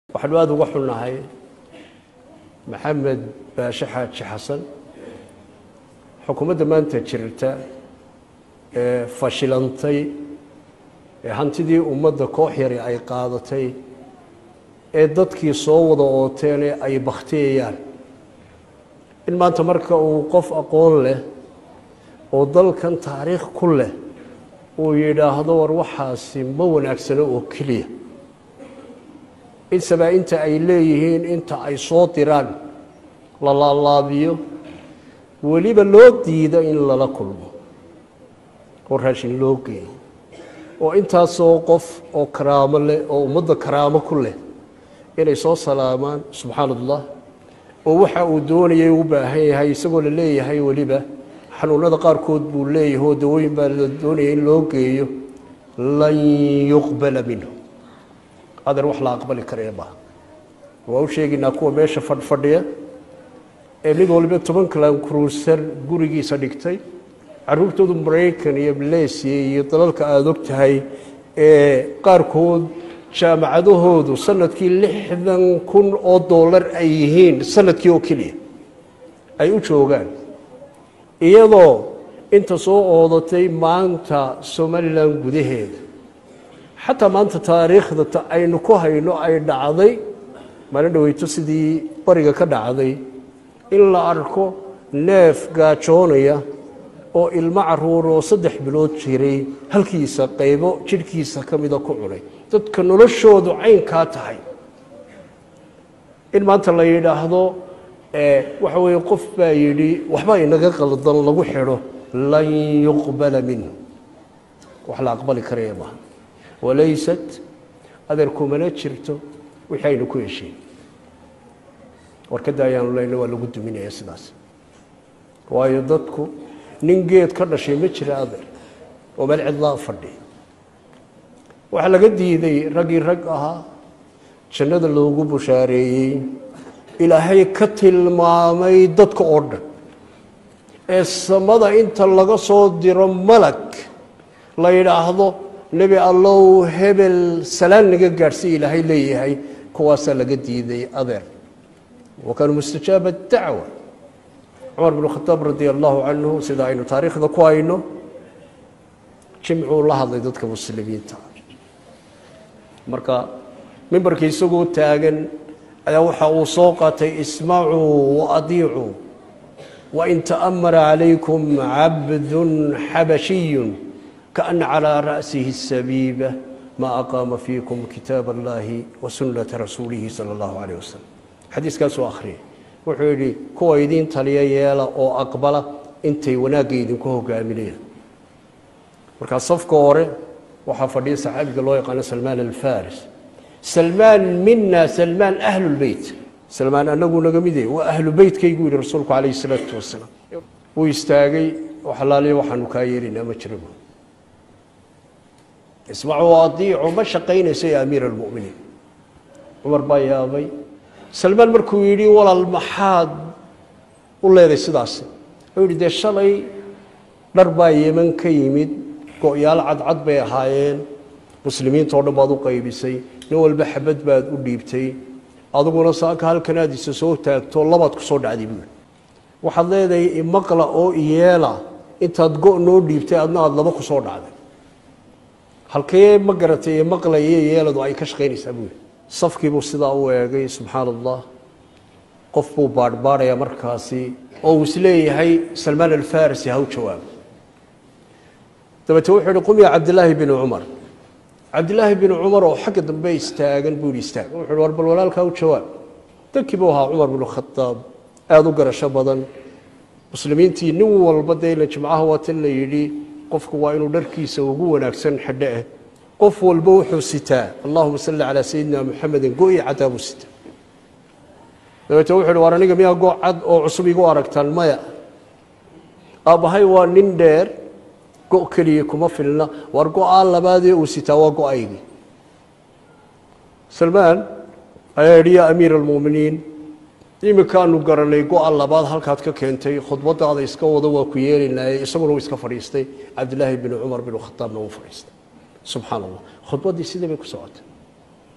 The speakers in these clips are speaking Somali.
waxaanu aada uga xunnahay maxamed baashe xaaji xasan xukuumadda maanta jirta ee fashilantay ee hantidii ummadda koox yari ay qaadatay ee dadkii soo wada ooteene ay bakhtiyayaan in maanta marka uu qof aqoon leh oo dalkan taariikh ku leh uu yidhaahdo war waxaasi ma wanaagsano oo keliya in sabaa-inta ay leeyihiin inta ay soo diraan la laalaabiyo weliba loo diido in lala kulmo oo raashin loo geeyo oo intaasoo qof oo karaamo leh oo ummadda karaamo ku leh inay soo salaamaan subxaana allah oo waxa uu doonayay u baahan yahay isagoo la leeyahay weliba xanuunada qaarkood buu leeyahay oo dawooyin baa la doonaya in loo geeyo lan yuqbala minhu adeer wax la aqbali karaya maaha waa u sheegaynaa kuwa meesha fadhfadhiya ee mid waliba toban kalan kruusar gurigiisa dhigtay caruurtoodu maraykan iyo maleysiya iyo dalalka aada og tahay ee qaarkood jaamacadahoodu sanadkii lixdan kun oo dollar ay yihiin sanadkii oo keliya ay u joogaan iyadoo inta soo oodatay maanta somalilan gudaheeda xataa maanta taariikhda aynu ku hayno ay dhacday maalin dhaweyto sidii bariga ka dhacday in la arko neef gaajoonaya oo ilmo caruur oo saddex bilood jiray halkiisa qaybo jidhkiisa ka mida ku cunay dadka noloshoodu caynkaa tahay in maanta la yidhaahdo waxa weeye qof baa yidhi waxba inaga qaldan lagu xidho lan yuqbala minhu wax la aqbali karaya maaha walaysat adeer kumana jirto wixii aynu ku heshiin warkadda ayaanu leyna waa lagu duminaya sidaas waayo dadku nin geed ka dhashay ma jira adeer oo meel cidlaa fadhi waxaa laga diiday raggii rag ahaa jannada loogu bushaareeyey ilaahay ka tilmaamay dadka oo dhan ee samada inta laga soo diro malag la yidhaahdo nebi allow hebel salaan naga gaadhsiy ilaahay leeyahay kuwaasaa laga diiday adeer wa kaanuu mustajaaba dacwa cumar bn khadaab radia allahu canhu sida aynu taariikhda ku hayno jimcuu la hadlay dadka muslimiinta marka mimbarkii isagoo taagan ayaa waxa uu soo qaatay ismacuu waadiicuu wain ta'amara calaykum cabdun xabashiyun kaana calىa ra'sihi sabiiba ma aqaama fiikum kitaab allahi wa sunnata rasuulihi sala allahu calayh wasalam xadiiskaasuu akhriyay wuxuu yidhi kuwa idiin taliya yeela oo aqbala intay wanaagga idinku hogaaminayaan markaa safka hore waxaa fadhiya saxaabiga loo yaqaano salmaan alfaris salmaan mina salmaan ahlulbeyt salmaan anagu naga mide waa ahlu beytkaygu yihi rasuulku calayhi salaatu wasalaam wuu istaagay xalaaliya waxaanu kaa yeelinaa ma jira ismacuu adiicu ma shaqaynayso ya amiira almu'miniin cumar baa yaabay salmaan markuu yidhi walaal maxaad u leeday sidaasi wuxuu yidhi dee shalay dhar baa yeman ka yimid go-yaal cadcad bay ahaayeen muslimiinta o dhan baad u qaybisay nin walba xabad baad u dhiibtay adiguna saaka halkan aad isa soo taagto labaad ku soo dhacday buui waxaad leedahay imaqla oo iyeela intaad go noo dhiibtay adna aada laba ku soo dhacday halkee ma garatay maqlaya yeeladu ay ka shaqaynaysaa buui safkiibuu sidaa u eegay subxaana allah qof buu baadhbaadhaya markaasi oo uu isleeyahay salmaan alfarisi ha u jawaabo dabeete wuxuu yihi qum ya cabdilaahi binu cumar cabdilaahi binu cumar oo xagga dambe istaagan buu yihi istaag wuxu hi war bal walaalkaa u jawaab dankii buu ahaa cumar binu khadaab aada u garasho badan muslimiintii nin walba dee ila jimcaha waatan la yidhi qofku waa inuu dharkiisa ugu wanaagsan xidho ah qof walba wuxuu sitaa allahuma salli calaa sayidina muxamedin go-i caddaa buu sitaa dabeete wuxu uhi war aniga miyaa go cad oo cusub igu aragtaan maya aabbahay waa nin dheer go keliya kuma filna war go-aa labaadee uu sitaa waa go-aygii salmaan ayaa yidhi yaa amiira almu'miniin iminkaanu garanay go-a labaad halkaad ka keentay khudbadaada iska wado waa ku yeelinaaye isaguna uu iska fadhiistay cabdilaahi binu cumar binu khadaabna uu fadhiistay subxaana allah khudbaddii sidii bay ku socotay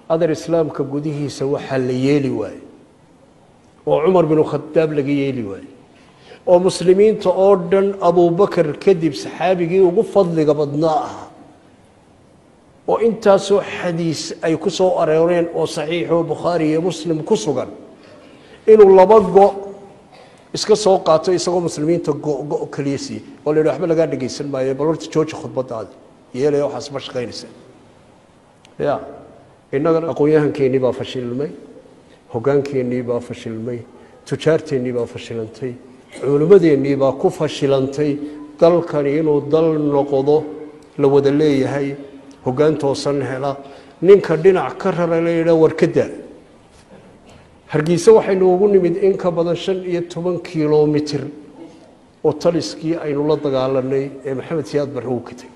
adeer islaamka gudihiisa waxaa la yeeli waaye oo cumar binu khadaab laga yeeli waaye oo muslimiinta oo dhan abubakar kadib saxaabigii ugu fadliga badnaa ahaa oo intaasoo xadiis ay ku soo arooreen oo saxiixoo bukhaari iyo muslim ku sugan inuu laba go iska soo qaato isagoo muslimiinta go-go keliya siiyey oo la yidhi waxba lagaa dhegaysan maayo bal horta jooji khudbadaadi yeelaya waxaas ma shaqaynaysa ya innaga aqoon-yahankeennii baa fashilmay hoggaankeennii baa fashilmay tujaarteennii baa fashilantay culimmadeennii baa ku fashilantay dalkani inuu dal noqdo la wada leeyahay hoggaan toosan hela ninka dhinac ka rara la yidhaha warkadaa hargeyse waxaynu ugu nimid in ka badan shan iyo toban kilomitir oo taliskii aynu la dagaalanay ee maxamed siyaad barre uu katay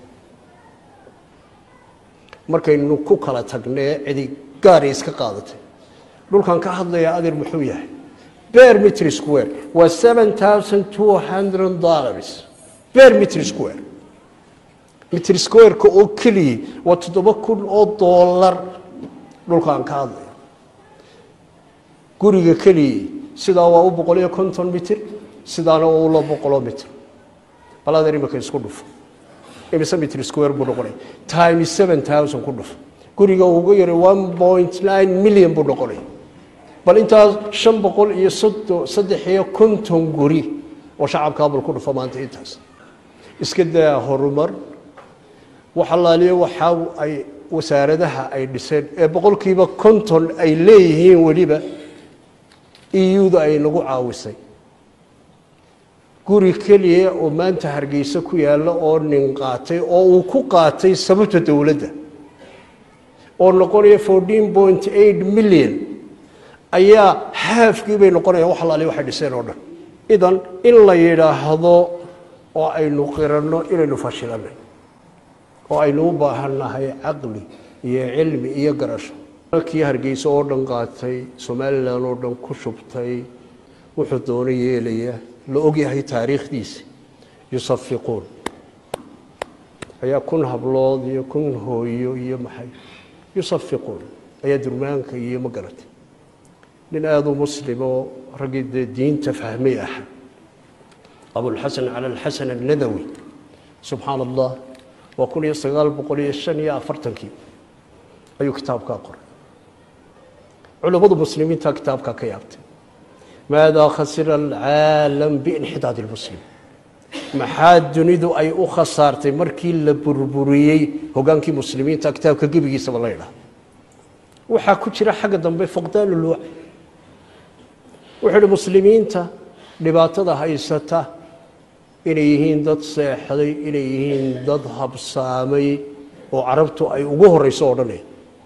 markaynu ku kala tagnee cidi gaari iska qaadatay dhulkan ka hadlayaa adeer muxuu yahay ber mitr square waa seven thousand two hundred dollars ber mitr square mitr squareka oo keliyay waa toddoba kun oo dollar dhulkaan ka hadlaya guriga keliyay sidaa waa u boqol iyo konton mitir sidaana waa u la boqoloo mitir bal adeer imika isku dhufo imise mitr square buu noqonaya time seven thousand ku dhufo guriga ugu yaray one point nine million buu noqonaya bal intaas shan boqol iyo sodo saddex iyo konton guri oo shacabka abal ku dhufo maanta intaas iska daa horumar wax allaaliyo waxaa ay wasaaradaha ay dhiseen ee boqolkiiba konton ay leeyihiin weliba euda ay nagu caawisay guri keliya oo maanta hargeysa ku yaalla oo nin qaatay oo uu ku qaatay sababta dowladda oo noqonaya fourteen point eight million ayaa haafkii bay noqonayaan wax allaali waxay dhiseen oo dhan idan in la yidhaahdo oo aynu qiranno inaynu fashilanay oo aynu u baahannahay caqli iyo cilmi iyo garasho kii hargeysa oo dhan qaatay somalilan oo dhan ku shubtay wuxuu doono yeelaya la ogyahay taariikhdiisi yusafiquun ayaa kun hablood iyo kun hooyo iyo maxay yusafiquun ayaa durmaanka iyo ma garatay nin aada u muslim oo raggii dee diinta fahmay ah abulxasan cala alxasan annadawi subxaana allah waa kun iyo sagaal boqol iyo shan iyo afartankii ayuu kitaabkaa qoray culummadu muslimiinta kitaabkaa ka yaabtay maadaa khasira alcaalam biinxidaad lmuslim maxaa dunidu ay u khasaartay markii la burburiyey hogaankii muslimiinta kitaabka gebigiisaba la ydhaha waxaa ku jira xagga dambe fuqdaan ulwac wuxuu ihi muslimiinta dhibaatada haysata inay yihiin dad seexday inay yihiin dad habsaamay oo carabtu ay ugu horeyso odhanaya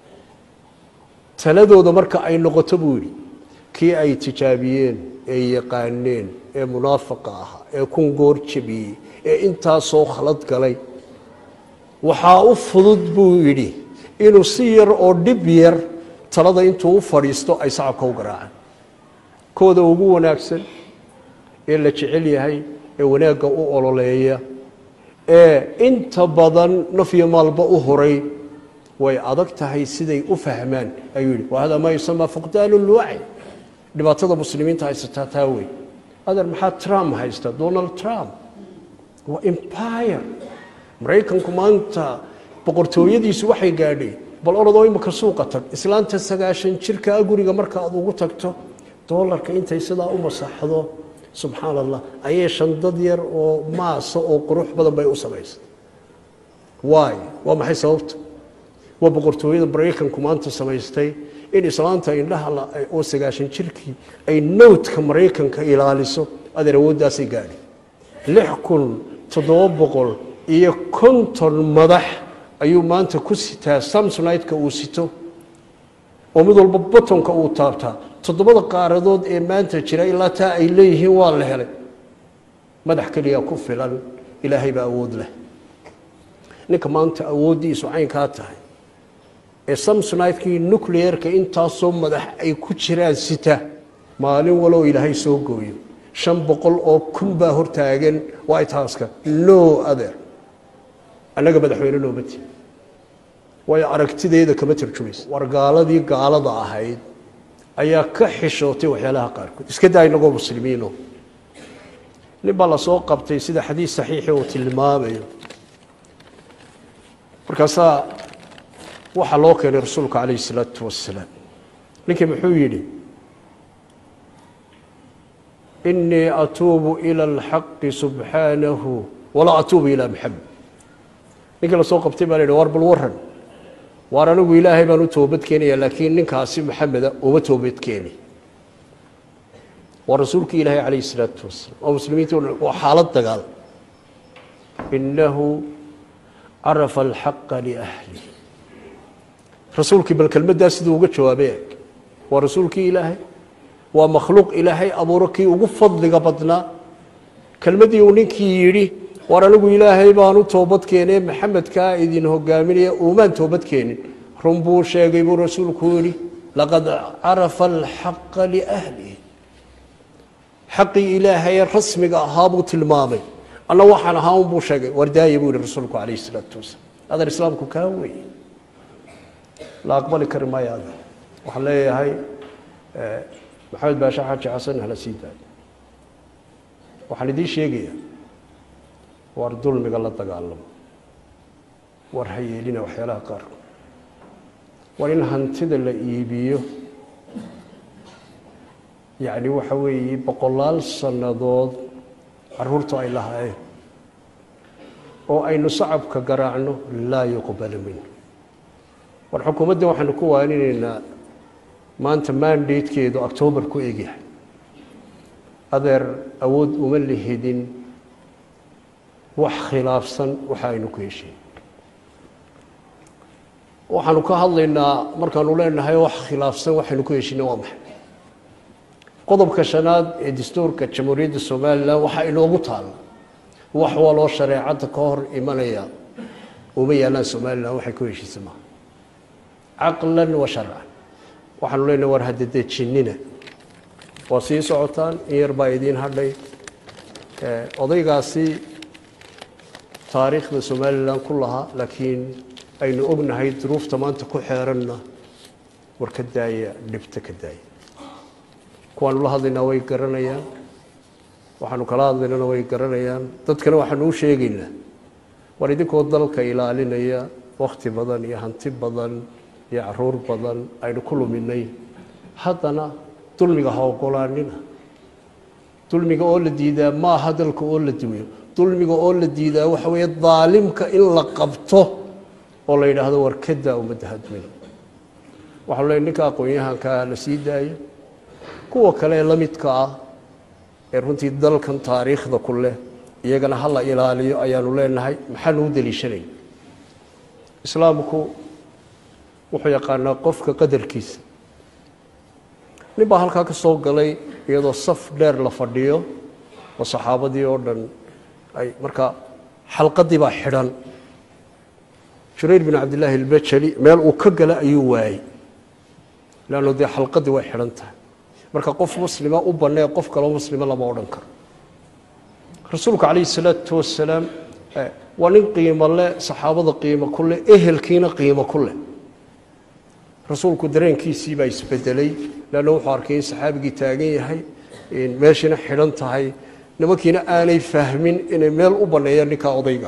taladooda marka ay noqoto buu yidhi kii ay tijaabiyeen ee yaqaaneen ee munaafaqa ahaa ee kun goor jabiyey ee intaasoo khalad galay waxaa u fudud buu yidhi inuu si yar oo dhib yar talada intuu u fadhiisto ay sacabka u garaacaan kooda ugu wanaagsan ee la jecel yahay ee wanaagga u ololeeya ee inta badan nafyo maalba u horay way adag tahay siday u fahmaan ayuu yidhi wahada maa yusamaa fuqdaanu lwaci dhibaatada muslimiinta haysataa taa wey adeer maxaa trump haysta donald trump waa empire maraykanku maanta boqortooyadiisu waxay gaadhay bal orodoo imika suuqa tag islaanta sagaashan jirkaa guriga marka aad ugu tagto doolarka intay sidaa u masaxdo subxaan allah ayay shandad yar oo maasa oo qurux badan bay u samaysay waay waa maxay sababta waa boqortooyada maraykanku maanta samaystay in islaanta indhaha oo sagaashan jirkii ay nowdka maraykanka ilaaliso adeer awooddaasay gaadhi lix kun toddoba boqol iyo konton madax ayuu maanta ku sitaa samsonideka uu sito oo mid walba batonka uu taabtaa toddobada qaaradood ee maanta jira ilaa taa ay leeyihiin waa la helay madax keliya ku filan ilaahay baa awood leh ninka maanta awooddiisu caynkaa tahay ee samsonidekii nucleerka intaasoo madax ay ku jiraan sita maalin waloo ilaahay soo gooyo shan boqol oo kun baa hortaagan white houseka no adeer annaga madaxweyne nooma tihin waayo aragtideeda kama tarjumaysa war gaaladii gaalada ahayd ayaa ka xishootay waxyaalaha qaarkood iska daa inagoo muslimiino nin baa lasoo qabtay sida xadiis saxiixi uu tilmaamayo markaasaa waxaa loo keenay rasuulka calayhi isalaatu wasalaam ninkii muxuu yidhi inii atuubu ila alxaqi subxaanahu walaa atuubu ilaa maxamed ninkii lasoo qabtay baa la yidhi war bal waran waar anigu ilaahay baan u toobad keenaya laakiin ninkaasi maxameda uma toobad keeni waa rasuulkii ilaahay calayhi isalaatu wasalaam oo muslimiinta waa xaalad dagaal inahu carafa alxaqa liahli rasuulkii bal kelmaddaa siduu uga jawaabay eg waa rasuulkii ilaahay waa makhluuq ilaahay abuuro kii ugu fadliga badnaa kelmaddii uu ninkii yidhi war anigu ilaahay baan u toobad keenee maxamedkaa idin hogaaminaya uumaan toobad keenin run buu sheegay buu rasuulku yidhi laqad carafa alxaqa liahlihi xaqii ilaahaye rasmiga ahaa buu tilmaamay anna waxaan ahaa unbuu sheegay wardaaya buu yihi rasuulku calayhi isalaatu wasalaam adan islaamku kaa weeye la aqbali kari maayo adan waxaan leeyahay maxamed baashe xaaji xasan hala sii daayo waxaan idiin sheegayaa war dulmiga la dagaalamo war ha yeelina waxyaalaha qaarkood war in hantida la iibiyo yacni waxa weeye boqolaal sannadood caruurtu ay lahaayeen oo aynu sacabka garaacno laa yuqbala minhu war xukuumadda waxaanu ku waaninaynaa maanta mandatekeedu octoobar ku egyahay adeer awood uma lihidin wax khilaafsan waxa aynu ku heshiin waxaanu ka hadlaynaa markaanu leenahay wax khilaafsan waxaynu ku heshiina waa maxay qodobka shanaad ee dastuurka jamhuuriyadda somalilan waxaa inoogu taalla wax waloo shareecadda ka hor imanaya uma yaalaan somalilan waxay ku heshiisa maaha caqlan wa sharcan waxaanu leenahay war hadadejinina waa sii socotaan in yar baa idiin hadhay odaygaasi taariikhda somalilan ku lahaa laakiin aynu ognahay duruufta maanta ku xeeranna war ka daaya dhibta ka daaya kuwaanu la hadlaynaa way garanayaan waxaanu kala hadlaynana way garanayaan dadkana waxaanu u sheegaynaa war idinkoo dalka ilaalinaya wakhti badan iyo hanti badan iyo caruur badan aynu ku luminay haddana dulmiga ha ogolaanina dulmiga oo la diidaa maaha dalka oo la dumiyo dulmiga oo la diidaa waxa weeye daalimka in la qabto oo la yidhaahdo war kadaa ummadda hadmin waxaanu leeyahy ninka aqoon-yahankaa la sii daayo kuwa kale ee la midka ah ee runtii dalkan taariikhda ku leh iyagana ha la ilaaliyo ayaanu leenahay maxaanu u daliishanay islaamku wuxuu yaqaanaa qofka qadarkiisa nin baa halkaa ka soo galay iyadoo saf dheer la fadhiyo oo saxaabadii oo dhan ay markaa xalqadii baa xidhan jurayr bin cabdillaahi albajali meel uu ka gala ayuu waayey leanno dee xalqadii way xidhan tahay marka qof muslima u bannee qof kaloo muslima lama odhan karo rasuulku calayhi salaatu wasalaam waa nin qiimo leh saxaabada qiimo ku leh ehelkiina qiimo ku leh rasuulku dareenkiisii baa isbedelay leanna wuxuu arkay in saxaabigii taagan yahay meeshiina xidhan tahay nimankiina aanay fahmin inay meel u banneeyaan ninkaa odayga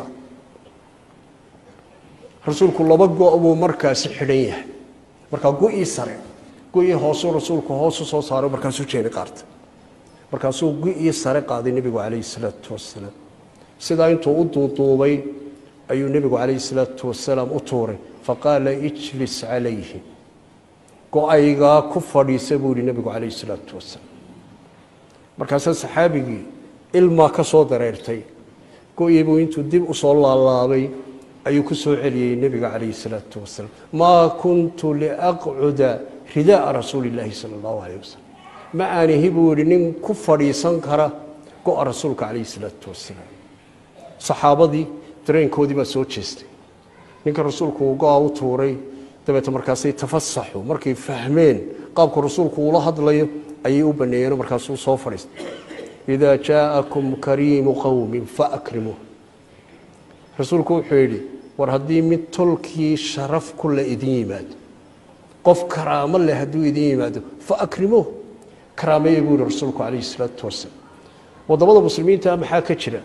rasuulku laba go' buu markaasi xidhan yahay markaa go-ii sare go-ii hoosuu rasuulku hoosu soo saaro markaasuu jeeni qaartay markaasuu go-ii sare qaaday nebigu calayhi salaatu wasalaam sidaa intuu u duuduubay ayuu nebigu calayhi salaatu wasalaam u tuuray faqaala ijlis calayhi go-aygaa ku fadhiisa buu yihi nebigu calayhi salaatu wasalaam markaasaa saxaabigii ilmaa ka soo dareertay go-ii buu intuu dib usoo laalaabay ayuu ku soo celiyey nebiga calayhi salaatu wasalaam maa kuntu liaqcuda ridaaa rasuuli illaahi sala allahu calayh wasalam ma aanihi buu yihi nin ku fadhiisan kara go-a rasuulka calayhi salaatu wasalaam saxaabadii dareenkoodii baa soo jeestay ninka rasuulku uu go-a u tuuray dabeete markaasay tafasaxu markay fahmeen qaabku rasuulku uula hadlayo ayay u baneeyeen markaasuu soo fadhiistay idaa jaa'akum kariimu qowmin faakrimuuh rasuulku wuxuu yidhi war haddii mid tolkii sharaf ku le idin yimaado qof karaamo leh hadduu idin yimaado fa akrimuuh karaameeya buu yihi rasuulku calayhi isalaatu wasalaam waddamada muslimiinta maxaa ka jira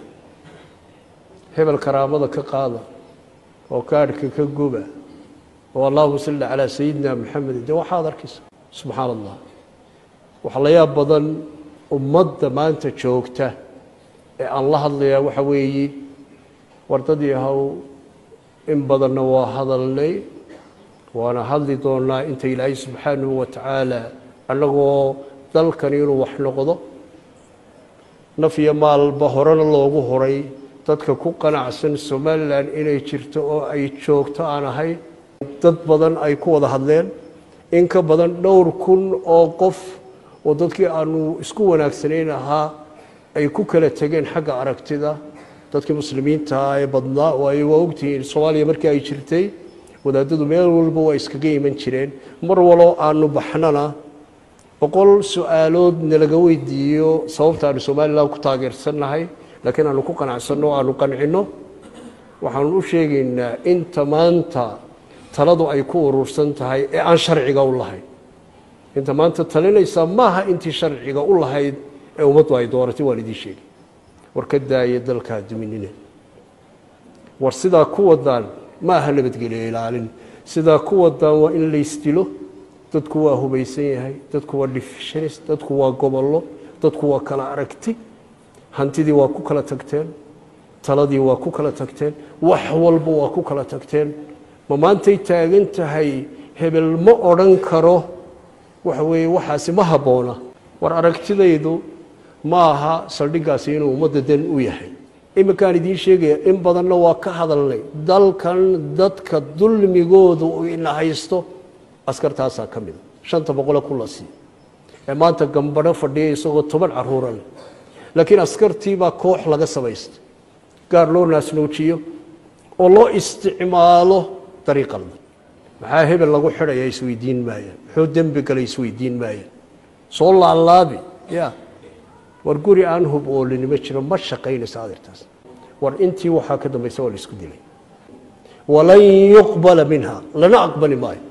hebel karaamada ka qaada oo kaadhka ka guba oo allahuma salli calaa sayidina maxamed dee waxaad arkaysa subxaan allah waxaa la yaab badan ummadda maanta joogta ee aan la hadlayaa waxa weeye wardadii haw in badanna waa hadalnay waana hadli doonaa inta ilaahay subxaanahu wa tacaala annagoo dalkan inuu wax noqdo naf iyo maalba horena loogu horay dadka ku qanacsan somalilan inay jirto oo ay joogto aan ahayn dad badan ay ku wada hadleen in ka badan dhowr kun oo qof oo dadkii aanu isku wanaagsanayn ahaa ay ku kala tegeen xagga aragtida dadkii muslimiintaa ee badnaa oo ay waa ogtihiin soomaaliya markii ay jirtay wadaadadu meel walba waa iskaga iman jireen mar waloo aanu baxnana boqol su-aalood nalaga weydiiyo sababta aanu somalilan ku taageersannahay laakiin aanu ku qanacsanno o aanu qancinno waxaanu u sheegaynaa inta maanta taladu ay ku urursan tahay ee aan sharciga u lahayn inta maanta talinaysaa maaha intii sharciga u lahayd ee ummaddu ay dooratay waan idiin sheegay war ka daaya dalkaa duminina war sidaa ku wadaan ma aha nabadgelyo ilaalin sidaa ku wadaan waa in laysdilo dadku waa hubaysan yahay dadku waa divisionis dadku waa gobollo dadku waa kala aragti hantidii waa ku kala tagteen taladii waa ku kala tagteen wax walba waa ku kala tagteen ma maantay taagan tahay hebel ma odhan karo waxa weeye waxaasi ma habboona war aragtidaydu ma aha saldhiggaasi inuu ummadda dan u yahay iminkaan idiin sheegaya in badanna waa ka hadalnay dalkan dadka dulmigoodu ina haysto askartaasaa ka mida shanta boqole ku la siiyo ee maanta gambadho fadhiya isagoo toban caruura leh laakiin askartiibaa koox laga samaystay gaar loo naasnoojiyo oo loo isticmaalo dariiq qaldan maxaa hebel lagu xidhaya isweydiin maayaan muxuu dembi galay isweydiin maayaan soo laalaabi ya war guri aan hub oolinimo jiro ma shaqaynaysa adeertaas war intii waxaa ka dambaysa waa la isku dilay walan yuqbala minha lana aqbali maayo